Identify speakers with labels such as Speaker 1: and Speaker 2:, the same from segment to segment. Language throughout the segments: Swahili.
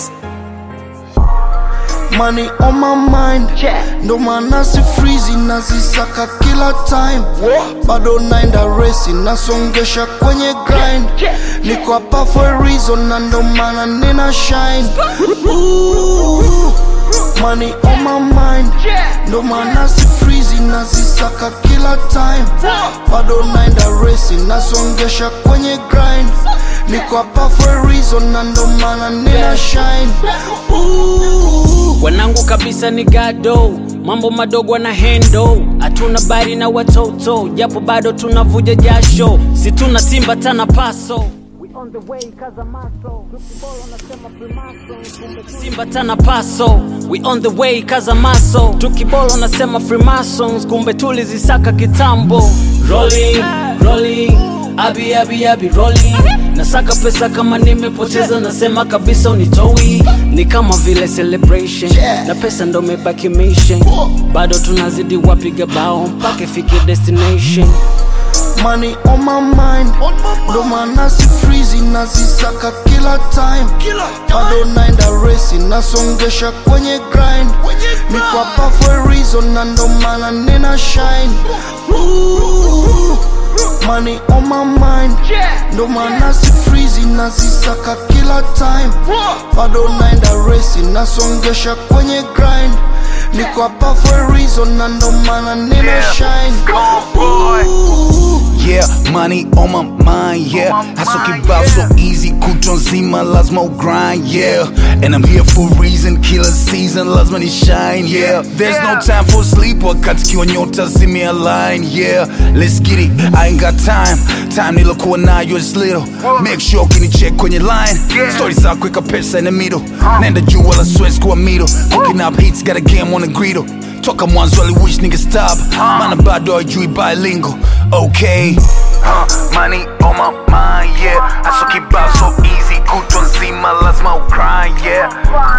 Speaker 1: Money on my mind ndo maana si freezy nazisaka kila time bado naenda resi nasongesha kwenye grind niko hapa for a reason na ndo maana nina shine Ooh, money on my mind ndo maana si freezy nazisaka kila time bado naenda resi nasongesha kwenye grind niko hapa for a reason na ndo maana nina shine Ooh.
Speaker 2: wanangu kabisa ni gado mambo madogo na hendo hatuna bari na watoto japo bado tunavuja jasho si tuna simba tana paso simba tana paso we on the way kaza maso tukibolo nasema freemasons kumbe tulizisaka kitambo rolling rolling abi abi abi rolling nasaka pesa kama nimepoteza nasema kabisa unitoi ni kama vile celebration na pesa ndo mebaki mission bado tunazidi wapiga bao mpaka ifike destination
Speaker 1: money on my mind ndo maana si freezy nazisaka kila time bado naenda resi nasongesha kwenye grind niko hapa for a reason na ndo maana nina shine Ooh, money on my mind ndo maana si freezy nazisaka kila time bado naenda resi nasongesha kwenye grind niko hapa for a reason na ndo maana nina shine Ooh.
Speaker 3: Yeah, money on my mind, yeah. Hustle kibao so easy, kutwa nzima lazima grind, yeah. And I'm here for a reason, killer season, lazima ni shine, yeah. There's no time for sleep, wakati kiwa nyota zimealign, yeah. Let's get it, I ain't got time. Time nilokuwa nayo is little. Make sure ukinicheck kwenye line. Story za kuweka pesa in the middle. Nenda juu wala sweats kuwa middle. Cooking up hits, got a game on the griddle. toka mwanzo aliwish nigga stop mana bado ajui bilingual okay huh, money on my mind yeah aso kibao so easy kutwa nzima lazima ucry yeah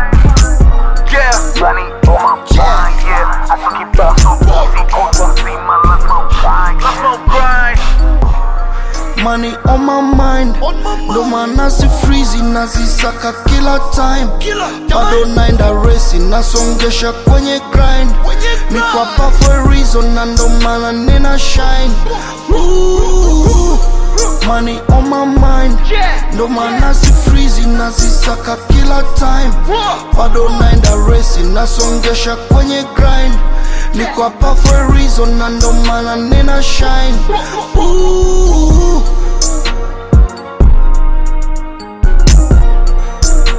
Speaker 3: yeah money on my mind yeah aso kibao so easy kutwa nzima lazima ucry lazima ucry
Speaker 1: money on my mind ndo maana si freezy nazisaka kila time bado naenda resi nasongesha kwenye grind niko hapa for a reason na ndo maana nina shine Ooh, money on my mind ndo maana si freezy nazisaka kila time bado naenda resi nasongesha kwenye grind niko hapa for a reason na ndo maana nina shine Ooh,